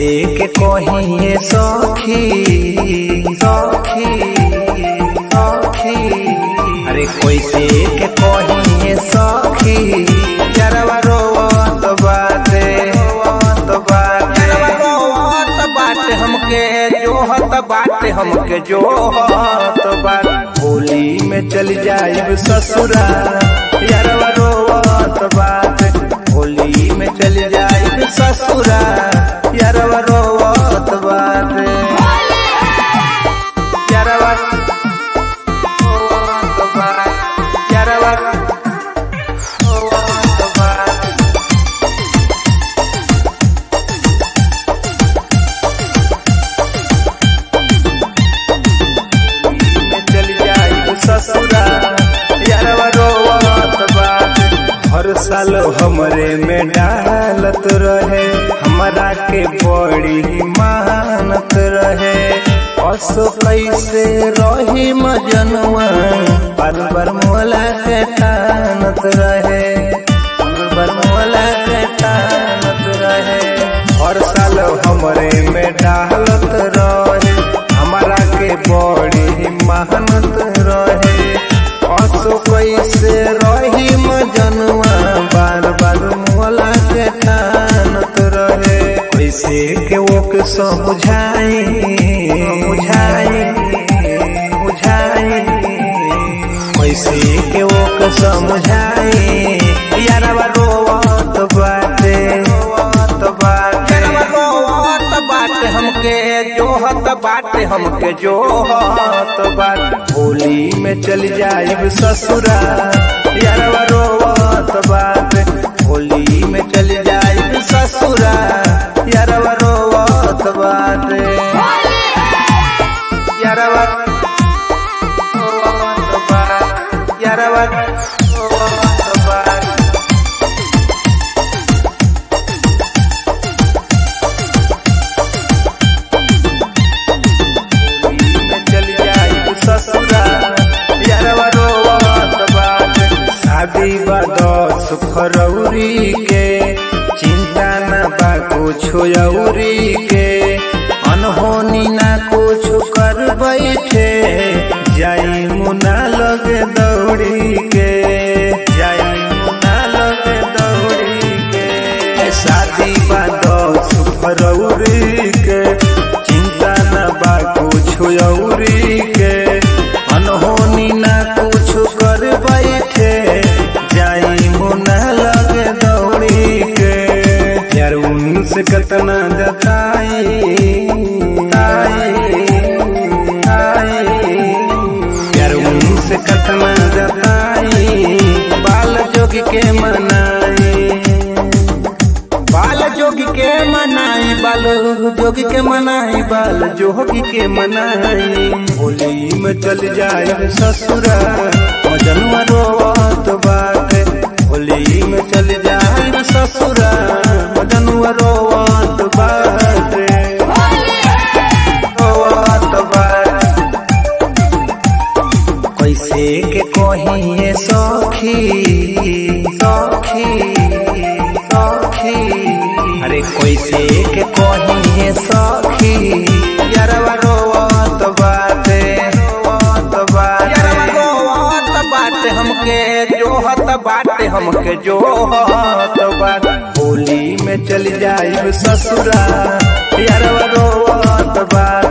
कैसे के कहिए सखी सखी सखी अरे कैसे के कहिए सखी यारवा रोवत बाटे रोवत बाटे रोवत बाटे हमके जोहत बाटे हमके जोहत बाटे होली में चल जाइब ससुरा यारवा रोवत बाटे होली में चल जाइब ससुरा यारवा रोवत बाटे यारवा रोवत बाटे यारवा रोवत बाटे में चल जाई ससुरा यारवा रोवत बाटे हर साल हमरे में डालत रहे हमरा के बड़ी मानत रहे असो कैसे रही मजनुआ बार बार मोला के तानत रहे बार बार मोला के तानत रहे हर साल हमरे में डालत रहे हमारा के बड़ी मेहनत रहे असो कैसे रही मजनुआ बार बार मोला के ठानत रहे कैसे के वो के समझाई बुझाई बुझाई कैसे के वो के समझाई यारवा रोवत बाटे रोवत बाटे यारवा रोवत बाटे हमके जोहत बाटे हमके जोहत बाटे होली में चल जाइब ससुरा यारवा रोवत बाटे होली में चल जाइब ससुरा यारवा रोवत बाटे यारवा रोवत बाटे यारवा रोवत बाटे में चल जाई ससुरा यारवा रोवत बाटे शादी बा दस फरवरी के चिंता न बा कुछ औरी के अनहोनी ना कुछ कर बैठे जाई मुना लगे दौड़ी के जाई मुना लगे दौड़ी के शादी बा दस फरवरी के चिंता न बा कुछ औरी के अनहोनी ना कुछ कर बैठे जाई मुना लगे दौड़ी के यार उनसे कतना जताई आई, आई, यार उनसे कतना जताई बाल जोगी के मनाई बाल जोगी के मनाई बाल जोगी के मनाई बाल जोगी के मनाई होली में चल जाए ससुरा मजनुआ रोवत बाटे होली में चल जाए ससुरा मजनुआ रोवत बाटे रोवत बाटे कैसे के कहिए सखी सखी सखी अरे कैसे के कहिए सखी यारवा रोवत बाटे रोवत बाटे यारवा रोवत बाटे हमके जोहत बाटे हमके जोहत बाटे होली में चल जाइब ससुरा यारवा रोवत बाटे